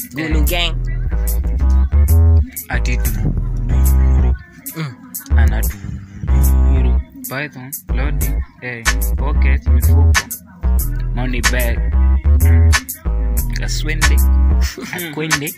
Gulu gang. ati duru ana duru python loading hey, pocket mifuko money bag kaswende akwende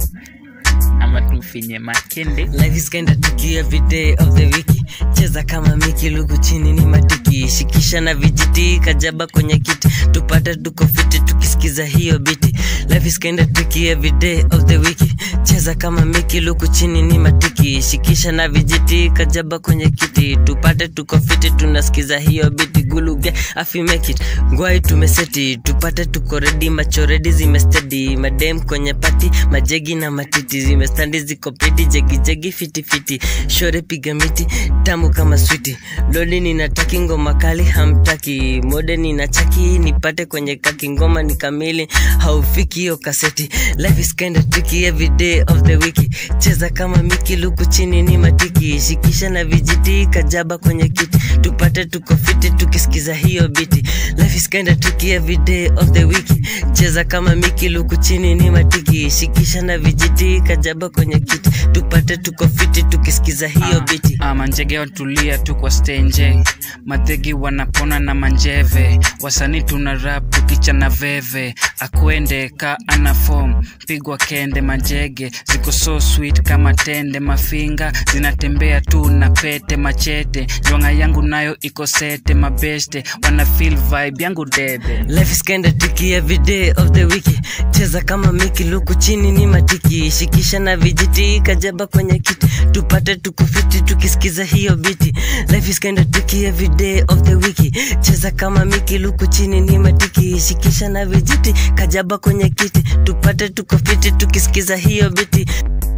ama tufinye makende Life is kinda tricky every day of the week. Cheza kama miki lugu chini ni matiki. Shikisha na vijiti kajaba kwenye kiti. Tupate tuko fiti tukisikiza hiyo biti. Life is kinda tricky every day of the week. Cheza kama miki lugu chini ni matiki. Shikisha na vijiti kajaba kwenye kiti. Tupate tuko fiti tunasikiza hiyo biti. Guluge afi make it. Ngwai tumeseti. Tupate tuko ready macho ready zimestedi. Madem kwenye pati majegi na matiti zimestandi ziko pedi jegi jegi fiti fiti. Shore piga miti tamu kama switi. Loli ninataki ngoma kali hamtaki. Mode ninachaki nipate kwenye kaki ngoma ni kamili haufiki hiyo kaseti. Life is kinda tricky every day of the week. Cheza kama miki luku chini ni matiki. Shikisha na vijiti kajaba kwenye kiti. Tupate tuko fiti tukisikiza hiyo biti. Life is kinda tricky every day of the week. Cheza kama miki luku chini ni matiki. Shikisha na vijiti kajaba kwenye kiti. Tupate tuko fiti tukisikiza hiyo biti. Ah, manjege watulia tu kwa stenje madhegi wanapona na manjeve wasanii tuna rap tukicha na veve akwende ka ana form pigwa kende majege ziko so sweet kama tende mafinga zinatembea tu na pete machete jwanga yangu nayo iko sete mabeste wana feel vibe yangu debe Life is kinda tricky every day of the week. Cheza kama miki luku chini ni matiki. Shikisha na vijiti kajaba kwenye kiti. Tupate tukufiti tukisikiza hiyo biti. Life is kinda tricky every day of the week. Cheza kama miki luku chini ni matiki. Shikisha na vijiti kajaba kwenye kiti. Tupate tukufiti tukisikiza hiyo biti.